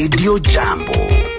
Radio Jambo.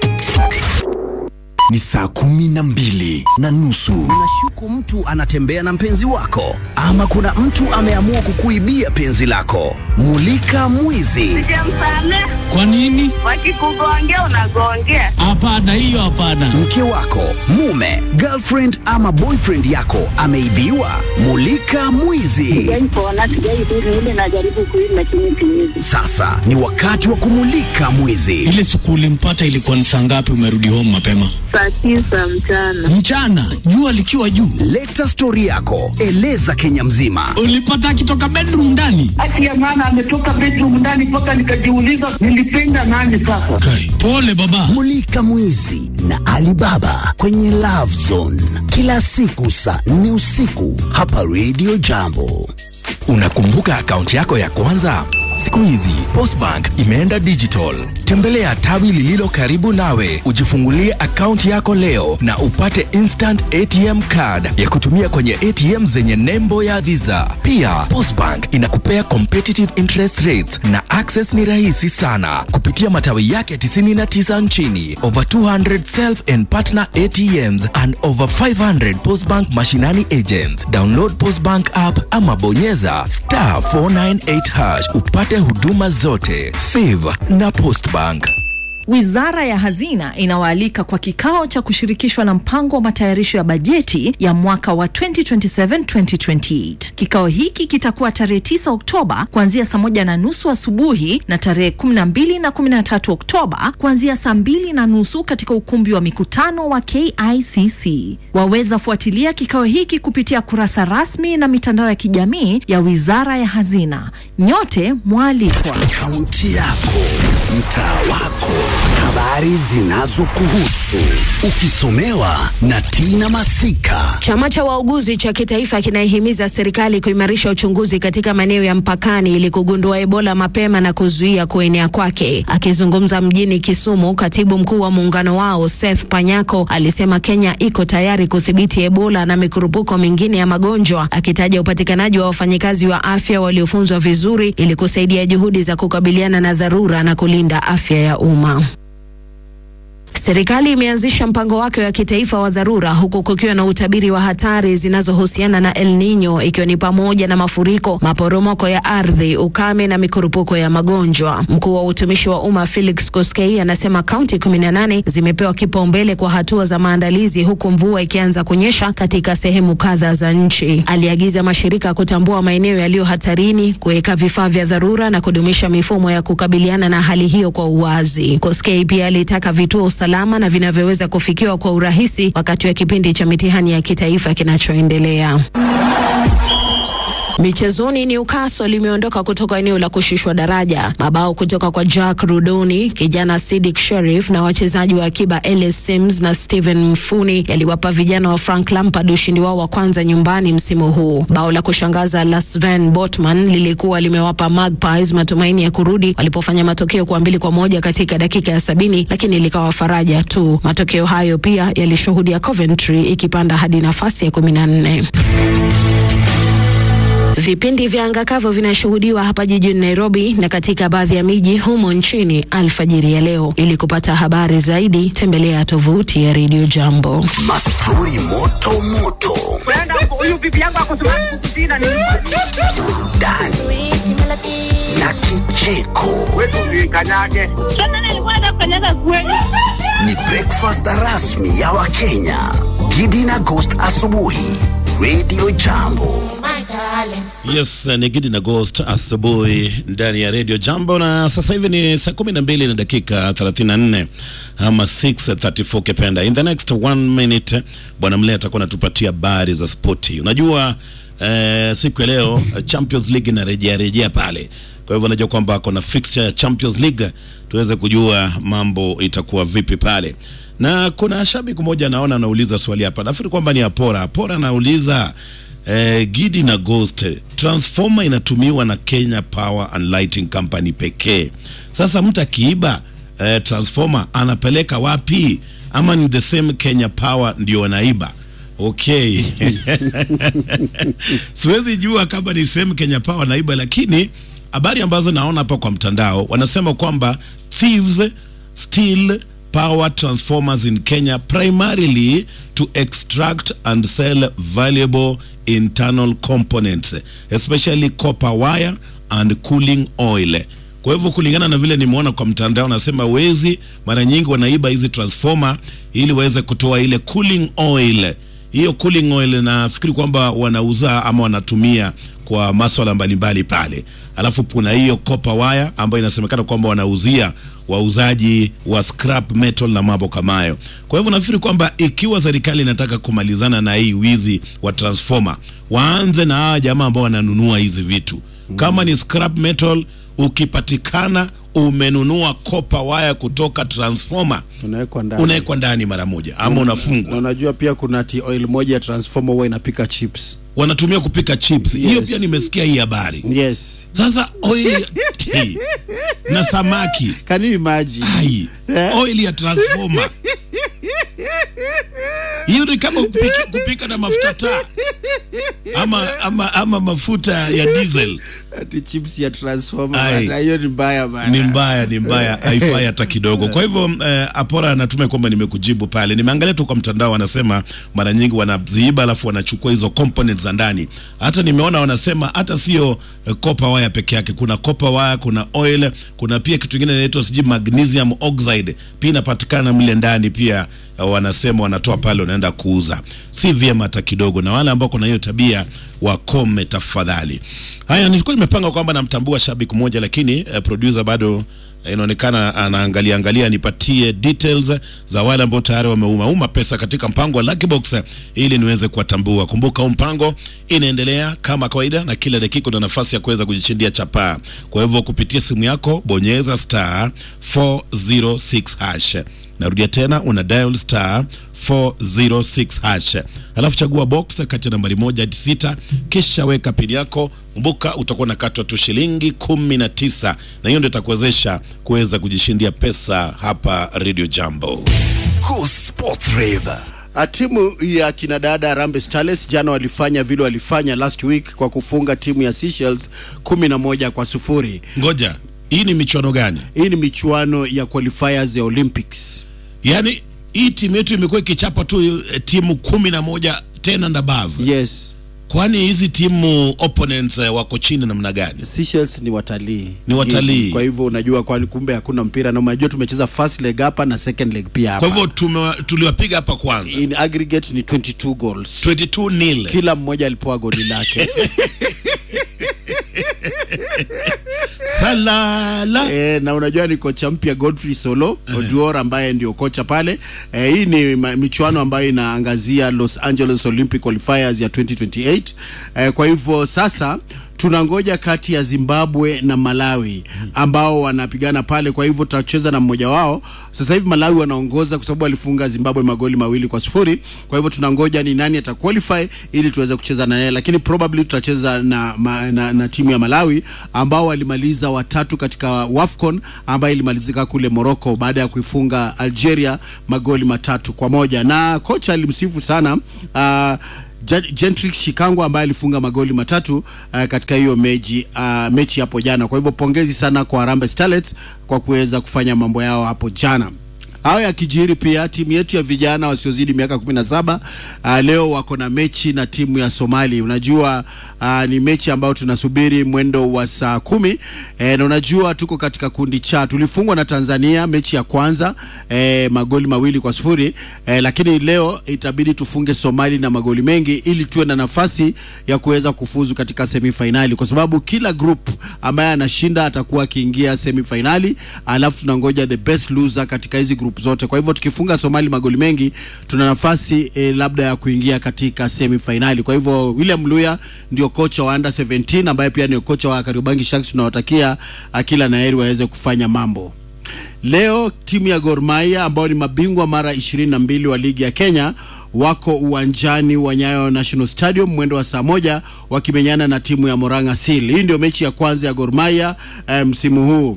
Ni saa kumi na mbili na nusu. Unashuku mtu anatembea na mpenzi wako, ama kuna mtu ameamua kukuibia penzi lako. Mulika mwizi. Sijamsamehe. Kwa nini? Wakikugongea unagongea. Hapana, hiyo hapana. Mke wako, mume, girlfriend ama boyfriend yako ameibiwa. Mulika mwizi. Sijaipona, sijaidhuru ile najaribu kuishi lakini siwezi. Sasa ni wakati wa kumulika mwizi. Ile siku ulimpata ilikuwa ni saa ngapi? Umerudi home mapema Saa tisa mchana. mchana, jua likiwa juu. Leta stori yako, eleza Kenya mzima. Ulipata akitoka bedroom ndani? Haki ya maana ametoka bedroom ndani mpaka nikajiuliza nilipenda nani sasa. Kai, pole baba. Mulika mwizi na Alibaba kwenye Love Zone kila siku saa nne usiku hapa Radio Jambo. Unakumbuka akaunti yako ya kwanza? Siku hizi Postbank imeenda digital. Tembelea tawi lililo karibu nawe, ujifungulie akaunti yako leo na upate instant ATM card ya kutumia kwenye ATM zenye nembo ya Visa. Pia Postbank inakupea competitive interest rates na access ni rahisi sana kupitia matawi yake 99 nchini, over 200 self and partner ATMs and over 500 Postbank mashinani agents. Download Postbank app ama bonyeza star 498 hash upate huduma zote. Save na Postbank. Wizara ya Hazina inawaalika kwa kikao cha kushirikishwa na mpango wa matayarisho ya bajeti ya mwaka wa 2027-2028. Kikao hiki kitakuwa tarehe 9 Oktoba kuanzia saa moja na nusu asubuhi na tarehe 12 na 13 Oktoba kuanzia saa mbili na nusu katika ukumbi wa mikutano wa KICC. Waweza fuatilia kikao hiki kupitia kurasa rasmi na mitandao ya kijamii ya Wizara ya Hazina. Nyote mwalikwa. Kaunti yako, mtaa wako, habari zinazokuhusu, ukisomewa na Tina Masika. Chama cha wauguzi cha kitaifa kinaihimiza serikali kuimarisha uchunguzi katika maeneo ya mpakani ili kugundua Ebola mapema na kuzuia kuenea kwake. Akizungumza mjini Kisumu, katibu mkuu wa muungano wao Seth Panyako alisema Kenya iko tayari kudhibiti Ebola na mikurupuko mingine ya magonjwa, akitaja upatikanaji wa wafanyikazi wa afya waliofunzwa vizuri ili kusaidia juhudi za kukabiliana na dharura na kulinda afya ya umma. Serikali imeanzisha mpango wake wa kitaifa wa dharura huku kukiwa na utabiri wa hatari zinazohusiana na El Nino ikiwa ni pamoja na mafuriko, maporomoko ya ardhi, ukame na mikurupuko ya magonjwa. Mkuu wa utumishi wa umma Felix Koskei anasema kaunti 18 zimepewa kipaumbele kwa hatua za maandalizi huku mvua ikianza kunyesha katika sehemu kadha za nchi. Aliagiza mashirika kutambua maeneo yaliyo hatarini, kuweka vifaa vya dharura na kudumisha mifumo ya kukabiliana na hali hiyo kwa uwazi. Koskei pia alitaka vituo salama na vinavyoweza kufikiwa kwa urahisi wakati wa kipindi cha mitihani ya kitaifa kinachoendelea. Michezoni, Newcastle limeondoka kutoka eneo la kushushwa daraja. Mabao kutoka kwa Jack Rudoni, kijana Sidik Sherif na wachezaji wa akiba Ellis Sims na Steven Mfuni yaliwapa vijana wa Frank Lampard ushindi wao wa kwanza nyumbani msimu huu. Bao la kushangaza la Sven Botman lilikuwa limewapa Magpies matumaini ya kurudi walipofanya matokeo kwa mbili kwa moja katika dakika ya sabini, lakini likawa faraja tu. Matokeo hayo pia yalishuhudia Coventry ikipanda hadi nafasi ya kumi na nne. Vipindi vya anga kavu vinashuhudiwa hapa jijini Nairobi na katika baadhi ya miji humo nchini alfajiri ya leo. Ili kupata habari zaidi, tembelea tovuti ya Radio Jambo. Mastori moto moto, Huyu bibi yangu akusema kukutina ni burudani na kicheko. wetu kanyage. Sasa nilikuwa nafanyaga kweli. Ni breakfast rasmi ya Wakenya. Gidi na Ghost asubuhi, Radio Jambo. Yes, ni Gidi na Ghost asubuhi ndani ya Radio Jambo, na sasa hivi ni saa kumi na mbili na dakika 34 ama 6:34 kipenda. In the next one minute bwana Mlea atakuwa anatupatia habari za spoti. Unajua eh, siku ya leo eh, Champions League inarejea rejea pale, kwa hivyo unajua kwamba kuna fixture ya Champions League, tuweze kujua mambo itakuwa vipi pale. Na kuna shabiki mmoja naona anauliza swali hapa, nafikiri kwamba ni Apora. Apora anauliza eh, Gidi na Ghost, transformer inatumiwa na Kenya Power and Lighting Company pekee. Sasa mtu akiiba eh, transformer anapeleka wapi? Ama ni the same Kenya Power ndio wanaiba? Okay. Siwezi jua kama ni same Kenya Power naiba, lakini habari ambazo naona hapa kwa mtandao wanasema kwamba thieves steel power transformers in Kenya primarily to extract and sell valuable internal components especially copper wire and cooling oil. Kwa hivyo kulingana na vile nimeona kwa mtandao, nasema wezi mara nyingi wanaiba hizi transformer ili waweze kutoa ile cooling oil. Hiyo cooling oil nafikiri kwamba wanauza ama wanatumia kwa maswala mbalimbali pale. Alafu kuna hiyo copper wire ambayo inasemekana kwamba wanauzia wauzaji wa scrap metal na mambo kama hayo. Kwa hivyo nafikiri kwamba ikiwa serikali inataka kumalizana na hii wizi wa transformer, waanze na hawa jamaa ambao wananunua hizi vitu. Kama ni scrap metal, ukipatikana umenunua copper wire kutoka transformer, unawekwa ndani unawekwa ndani mara moja ama na unafungwa. unajua pia kuna ti oil moja ya transformer huwa inapika chips Wanatumia kupika chips. Hiyo Yes. pia nimesikia hii habari. yes Sasa oil Hey. na samaki can you imagine ai oil ya transformer hiyo ni kama kupika, kupika na mafuta taa ama, ama, ama mafuta ya diesel ati chips ya transformer Ai. bana, hiyo ni mbaya bana ni mbaya ni mbaya haifai hata kidogo kwa hivyo eh, apora anatumai kwamba nimekujibu pale nimeangalia tu kwa mtandao wanasema mara nyingi wanaziiba alafu wanachukua hizo components za ndani hata nimeona wanasema hata sio eh, copper wire peke yake kuna copper wire kuna oil kuna pia kitu kingine inaitwa sijui magnesium oxide pia inapatikana mle ndani pia eh, wanasema wanatoa pale wanaenda kuuza si vyema hata kidogo na wale ambao kuna hiyo tabia wakome tafadhali haya nilikuwa nimepanga kwamba namtambua shabiki mmoja lakini eh, producer bado eh, inaonekana anaangalia angalia nipatie details za wale ambao tayari wameumauma pesa katika mpango wa Lucky Box eh, ili niweze kuwatambua. Kumbuka huu mpango inaendelea kama kawaida, na kila dakika una nafasi ya kuweza kujishindia chapaa. Kwa hivyo kupitia simu yako bonyeza star 406 hash narudia tena una dial star 406 hash alafu chagua box kati ya nambari moja hadi sita kisha weka pini yako kumbuka utakuwa unakatwa tu shilingi kumi na tisa na hiyo ndio itakuwezesha kuweza kujishindia pesa hapa radio jambo Cool Sports Rave. Ah, timu ya kinadada Harambee Starlets jana walifanya vile walifanya last week kwa kufunga timu ya Seychelles kumi na moja kwa sufuri. ngoja hii ni michuano gani Hii ni michuano ya qualifiers ya Olympics. yaani hii timu yetu imekuwa ikichapa tu eh, timu kumi na moja tena and above Yes, kwani hizi timu opponents eh, wako chini namna gani Seychelles ni watalii, Ni watalii. Kwa hivyo unajua, kwani kumbe hakuna mpira, na unajua tumecheza first leg hapa na second leg pia kwa hapa. hivyo tumewa- tuliwapiga hapa kwanza In aggregate ni 22 goals, 22 nil kila mmoja alipewa goli lake. salala E, na unajua ni kocha mpya Godfrey Solo Oduor ambaye ndio kocha pale. E, hii ni ma- michuano ambayo inaangazia Los Angeles Olympic Qualifiers ya 2028. E, kwa hivyo sasa tunangoja kati ya Zimbabwe na Malawi ambao wanapigana pale. Kwa hivyo tutacheza na mmoja wao. Sasa hivi Malawi wanaongoza kwa sababu walifunga Zimbabwe magoli mawili kwa sifuri. Kwa hivyo tunangoja ni nani ataqualify ili tuweze kucheza na yeye, lakini probably tutacheza na, ma, na, na timu ya Malawi ambao walimaliza watatu katika WAFCON ambayo ilimalizika kule Morocco baada ya kuifunga Algeria magoli matatu kwa moja, na kocha alimsifu sana uh, Ja- Gentrix Shikango ambaye alifunga magoli matatu uh, katika hiyo mechi uh, mechi hapo jana. Kwa hivyo pongezi sana kwa Harambee Starlets kwa kuweza kufanya mambo yao hapo jana. Hayo yakijiri pia timu yetu ya vijana wasiozidi miaka 17 uh, leo wako na mechi na timu ya Somali. Unajua uh, ni mechi ambayo tunasubiri mwendo wa saa kumi e, na unajua tuko katika kundi cha tulifungwa na Tanzania mechi ya kwanza e, magoli mawili kwa sifuri e, lakini leo itabidi tufunge Somali na magoli mengi ili tuwe na nafasi ya kuweza kufuzu katika semifainali, kwa sababu kila group ambaye anashinda atakuwa akiingia semifainali, alafu tunangoja the best loser katika hizi group zote. Kwa hivyo tukifunga Somali magoli mengi, tuna nafasi e, labda ya kuingia katika semifainali. Kwa hivyo William Luya ndio kocha wa under 17 ambaye pia ni kocha wa Kariobangi Sharks. Tunawatakia ah, kila na heri waweze kufanya mambo. Leo timu ya Gor Mahia ambao ni mabingwa mara 22 wa ligi ya Kenya wako uwanjani wa Nyayo National Stadium mwendo wa saa moja wakimenyana na timu ya Moranga Seal. Hii ndio mechi ya kwanza ya Gor Mahia eh, msimu huu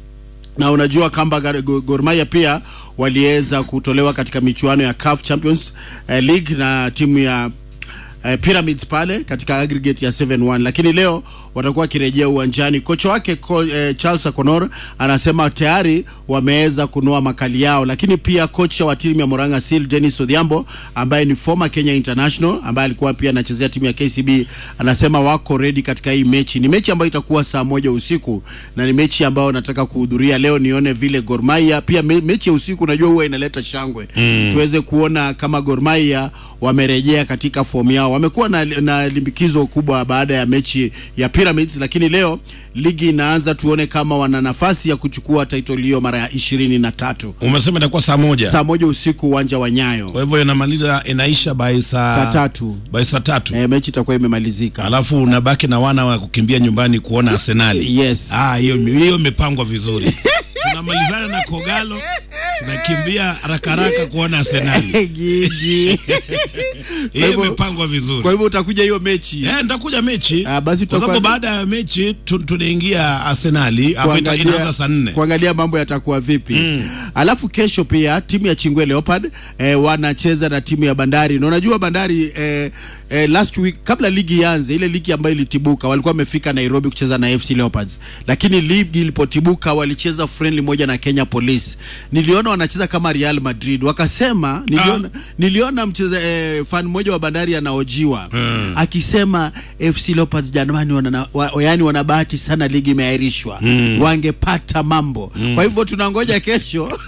na unajua kwamba Gar- Go- Gor Mahia pia waliweza kutolewa katika michuano ya CAF Champions eh, League na timu ya eh, Pyramids pale katika aggregate ya 7-1, lakini leo watakuwa wakirejea uwanjani. Kocha wake ko, eh, Charles Akonor anasema tayari wameweza kunoa makali yao, lakini pia kocha wa timu ya Moranga Seal Dennis Odhiambo ambaye ni former Kenya International ambaye alikuwa pia anachezea timu ya KCB anasema wako ready katika hii mechi. Ni mechi ambayo itakuwa saa moja usiku na ni mechi ambayo nataka kuhudhuria leo nione vile Gor Mahia pia me, mechi ya usiku unajua huwa inaleta shangwe Mm. tuweze kuona kama Gor Mahia wamerejea katika fomu yao. Wamekuwa na, na limbikizo kubwa baada ya mechi ya Pyramids, lakini leo ligi inaanza, tuone kama wana nafasi ya kuchukua title hiyo mara ya ishirini na tatu. Umesema itakuwa saa moja. Saa moja usiku uwanja wa Nyayo. Kwa hivyo inamaliza inaisha by saa Saa tatu. by saa tatu. E, mechi itakuwa imemalizika. Alafu unabaki na wana wa kukimbia nyumbani kuona Arsenali. Yes. Ah, hiyo hiyo imepangwa vizuri. Tunamalizana na Kogalo, tunakimbia haraka haraka kuona Arsenali. Gigi. Hiyo hivyo- imepangwa vizuri. Kwa hivyo utakuja hiyo mechi. Eh, nitakuja mechi. Ah, basi Kwa tutakuwa- sababu baada ya mechi tu- tunaingia Arsenali hapo ita- inaanza saa nne. kuangalia mambo yatakuwa vipi alafu kesho pia timu ya Chingwe Leopard eh, wanacheza na timu ya Bandari na unajua Bandari eh, eh, last week kabla ligi ianze ile ligi ambayo ilitibuka walikuwa wamefika Nairobi kucheza na FC Leopards lakini ligi ilipotibuka walicheza friendly moja na Kenya Police niliona wanacheza kama Real Madrid wakasema niliona, niliona mcheza eh, fan mmoja wa Bandari anaojiwa Mm. akisema FC Leopards jamani wana, wa, yani wana bahati sana ligi imeahirishwa Mm. wangepata mambo Mm. kwa hivyo tunangoja kesho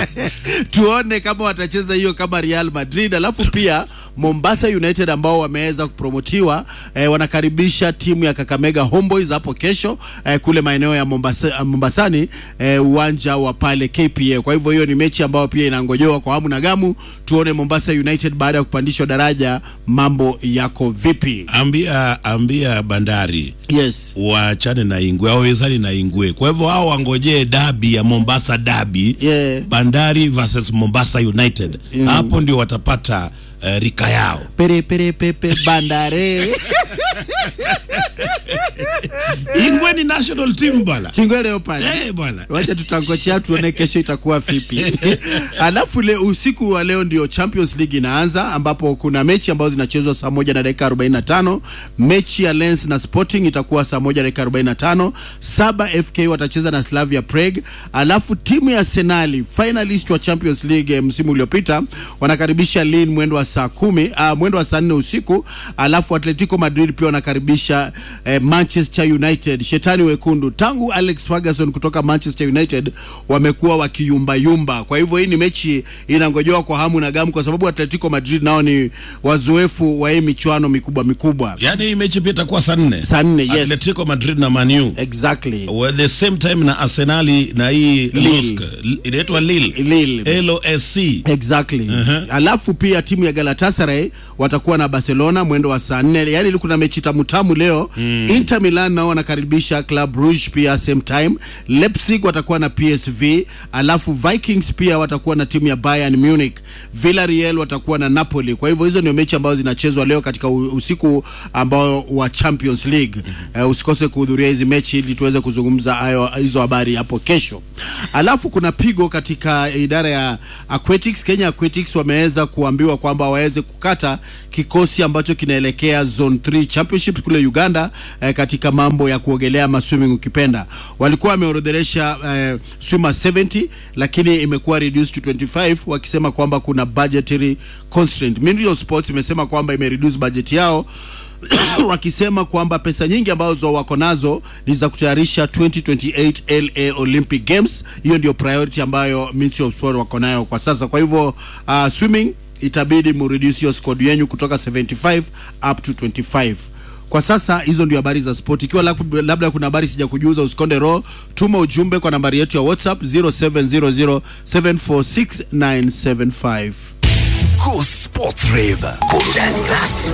tuone kama watacheza hiyo kama Real Madrid alafu pia Mombasa United ambao wameweza kupromotiwa eh, wanakaribisha timu ya Kakamega Homeboys hapo kesho eh, kule maeneo ya Mombasa, Mombasani eh, uwanja wa pale KPA. Kwa hivyo hiyo ni mechi ambayo pia inangojewa kwa hamu na gamu, tuone Mombasa United baada ya kupandishwa daraja mambo yako vipi. Ambia ambia Bandari yes, waachane na Ingwe, hawawezani na Ingwe. Kwa hivyo hao wangojee dabi ya Mombasa dabi yeah. Bandari versus Mombasa United Mm. hapo ndio watapata uh, rika yao. Pere pere pepe bandare Ingwe ni national team bwana. Chingwe Leopard. Eh bwana. Wacha tutangochea tuone kesho itakuwa vipi. Alafu le, usiku wa leo ndio Champions League inaanza ambapo kuna mechi ambazo zinachezwa saa moja na dakika 45. Mechi ya Lens na Sporting itakuwa saa moja na dakika 45. Saba FK watacheza na Slavia Prague. Alafu timu ya Arsenal finalist wa Champions League eh, msimu uliopita wanakaribisha Lille mwendo wa saa kumi uh, mwendo wa saa nne usiku. Alafu Atletico Madrid pia wanakaribisha eh, Manchester United. Shetani wekundu tangu Alex Ferguson kutoka Manchester United wamekuwa wakiyumbayumba. Kwa hivyo hii ni mechi inangojewa kwa hamu na gamu, kwa sababu Atletico Madrid nao ni wazoefu wa hii michuano mikubwa mikubwa. Yaani hii mechi pia itakuwa saa nne. Saa nne, yes. Atletico Madrid na Man U. Exactly. Well, the same time na Arsenali na hii Lille. Lusk. L- inaitwa Lille. Lille. LOSC. Exactly. Alafu pia timu ya Galatasaray watakuwa na Barcelona mwendo wa saa nne. Yaani kuna mechi tamu tamu leo. Mm. Inter Milan nao wanakaribisha Club Brugge pia same time. Leipzig watakuwa na PSV, alafu Vikings pia watakuwa na timu ya Bayern Munich. Villarreal watakuwa na Napoli. Kwa hivyo hizo ndio mechi ambazo zinachezwa leo katika u- usiku ambao wa Champions League. Eh, usikose kuhudhuria hizi mechi ili tuweze kuzungumza hayo hizo habari hapo kesho. Alafu kuna pigo katika idara ya Aquatics. Kenya Aquatics wameweza kuambiwa kwamba waweze kukata kikosi ambacho kinaelekea Zone 3 Championship kule Uganda eh, katika mambo ya kuogelea ama swimming ukipenda. Walikuwa wameorodhesha eh, swimmer 70 lakini imekuwa reduced to 25 wakisema kwamba kuna budgetary constraint. Ministry of Sports imesema kwamba imereduce budget yao wakisema kwamba pesa nyingi ambazo wako nazo ni za kutayarisha 2028 LA Olympic Games. Hiyo ndio priority ambayo Ministry of Sport wako nayo kwa sasa. Kwa hivyo uh, swimming itabidi mureduce hiyo squad yenu kutoka 75 up to 25 kwa sasa hizo ndio habari za sport. Ikiwa lab- labda kuna habari sija kujuza, usikonde roho, tuma ujumbe kwa nambari yetu ya WhatsApp 0700746975. Go Sports Rave. Burudani rasmi